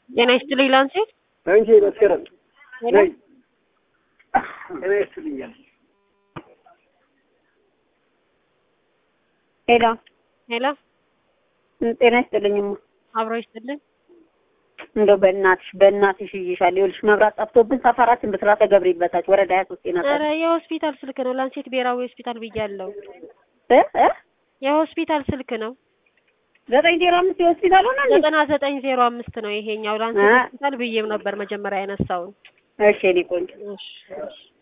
ጤና ይስጥልኝ ላንሴት አንቺ መስከረም ነይ ጤና ይስጥልኛል። ሄሎ ሄሎ ጤና ይስጥልኝማ። አብሮ ይስጥልኝ። እንደው በእናትሽ በእናትሽ ይይሻል። ይኸውልሽ መብራት ጠፍቶብን ሰፈራችን ብስራተ ገብርኤል በታች ወረዳ ሀያ ሶስት ጤና ኧረ የሆስፒታል ስልክ ነው። ላንሴት ብሔራዊ ሆስፒታል ብያለሁ። እ እ የሆስፒታል ስልክ ነው። ዘጠኝ ዜሮ አምስት የሆስፒታል ሆነ እንዴ? ዘጠና ዘጠኝ ዜሮ አምስት ነው ይሄኛው። ላንሴት እ ሆስፒታል ብዬም ነበር መጀመሪያ ያነሳውን። እሺ እኔ ቆንጆ እሺ እሺ